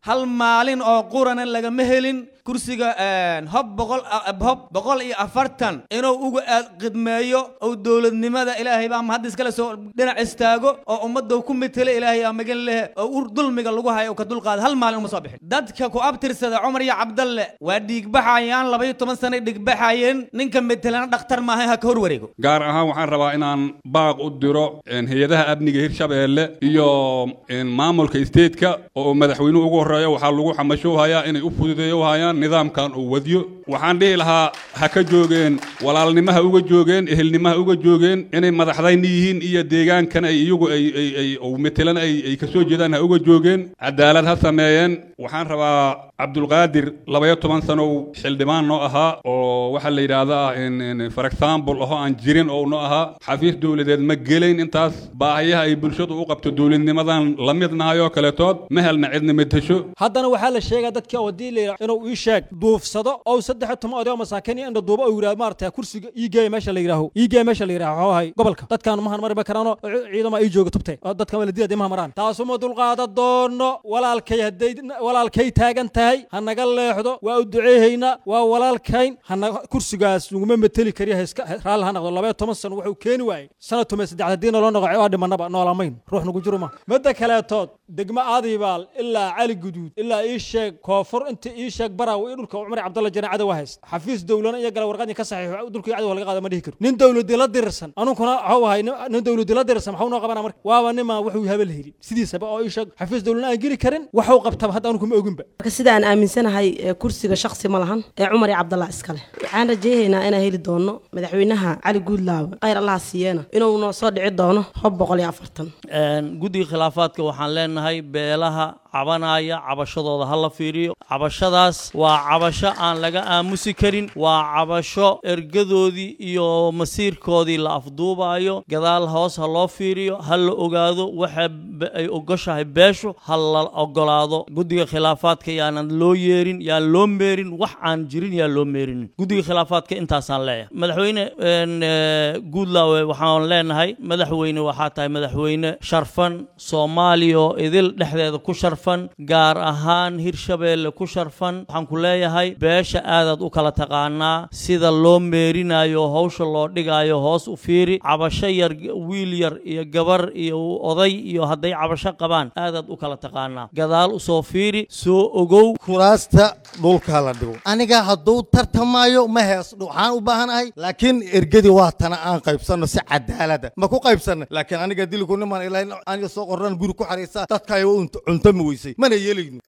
hal maalin oo qurana lagama helin kursiga hob boqol hob boqol iyo afartan inuu uga aad khidmeeyo oo dowladnimada ilaahay baa mahad iskale soo dhinac istaago oo ummadda ku metele ilaahay aa magan lehe oo ur dulmiga lagu hayo oo ka dulqaada hal maalin uma soo bixin dadka ku abtirsada cumar iyo cabdalle waa dhiigbaxayaan labaiyo toban sanay dhigbaxayeen ninka metelana dhakhtar maaha ha ka hor wareego gaar ahaan waxaan rabaa inaan baaq u diro hay-adaha amniga hirshabeelle iyo maamulka stateka oo madaxweynuhu ugu horreeya waxaa lagu xamashowhayaa inay u fududeeyohayaan nidaamkan uu wadiyo waxaan dhihi lahaa ha ka joogeen walaalnimaha uga joogeen ehelnimaha uga joogeen inay madaxdayni yihiin iyo deegaankan ay iyagu ay metelan ay ka soo jeedaan ha uga joogeen cadaalad ha sameeyeen waxaan rabaa cabdulqaadir labaya toban sanow xildhibaan noo ahaa oo waxaa la yidhaahdaa for example aho aan jirin oo noo ahaa xafiis dowladeed ma gelayn intaas baahiyaha ay bulshadu u qabto dowladnimadan la midnahay oo kaletood ma helna cidna metesho haddana waxaa la sheegaa dadka wadii la inuu ii sheeg duufsado oo saddex toban oday oo masaakiin iyo indha duuba oo yidhahdo maarata kursiga ii geeya meesha la yidhaaho ii geeya meesha la yidhaho waxuu ahay gobolka dadkaan mahan mari ma karaano ciidama ii jooga tubte dadkan waa la dilaa dimaha maraan taasuma dulqaada doono walaalkay hadday walaalkay taagan tahay ha naga leexdo waa u duceehaynaa waa walaalkayn hana kursigaas laguma meteli kariya heska raalli ha noqdo labaya toban sano wuxuu keeni waayey sana tume saddex haddii naloo noqo waa dhimanaba noolamayn ruux nagu jiro ma midda kaleetood degmo aadibaal ilaa cali guduud ilaa ii sheeg koonfur inta ii sheeg baraaw iyo dhulka cumar cabdalla janaacada waa hayst xafiis dowlana iyo gala warqadii ka saxiixo dhulkii cadi laga qaada ma dhihi karo nin dowladii la dirirsan anunkuna waxuu ahay nin dowladii la dirirsan maxuu noo qabana marka waaba nima wuxuu habel helin sidiisaba oo ii sheeg xafiis dowlana aan geli karin waxuu qabtaba hadda anunkuma oginba marka sida aan aaminsanahay kursiga shaksi ma lahan ee cumar iyo cabdalla iskale waxaan rajaynaynaa inaan heli doono madaxweynaha cali guudlaawe khayr allaha siiyeena inuu noo soo dhici doono hob boqol iyo afartan guddiga khilaafaadka waxaan leenahay beelaha cabanaya cabashadooda ha la fiiriyo cabashadaas waa cabasho aan laga aamusi karin waa cabasho ergadoodii iyo masiirkoodii la afduubayo gadaal hoos ha loo fiiriyo ha la ogaado waxa ay ogoshahay beeshu ha la ogolaado guddiga khilaafaadka yaanan loo yeerin yaan loo meerin wax aan jirin yaan loo meerin guddiga khilaafaadka intaasaan leeyahay madaxweyne guudlaawe waxaan leenahay madaxweyne waxaa tahay madaxweyne sharfan soomaaliya oo idil dhexdeeda ku sharfan gaar ahaan hirshabeelle ku sharfan waxaan ku leeyahay beesha aadaad u kala taqaanaa sida loo meerinayo hawsha loo dhigaayo hoos u fiiri cabasho yar wiil yar iyo gabar iyo oday iyo hadday cabasho qabaan aadaad u kala taqaanaa gadaal usoo fiiri soo ogow kuraasta dhulka la dhigo aniga hadduu tartamayo ma hees waxaan u baahanahay laakiin ergadii waa tana aan qaybsanno si cadaalada ma ku qaybsanna laakiin aniga dilku niman ilaa aniga soo qorran guri ku xariisa dadka ay cunto ma weysay mana yeelayno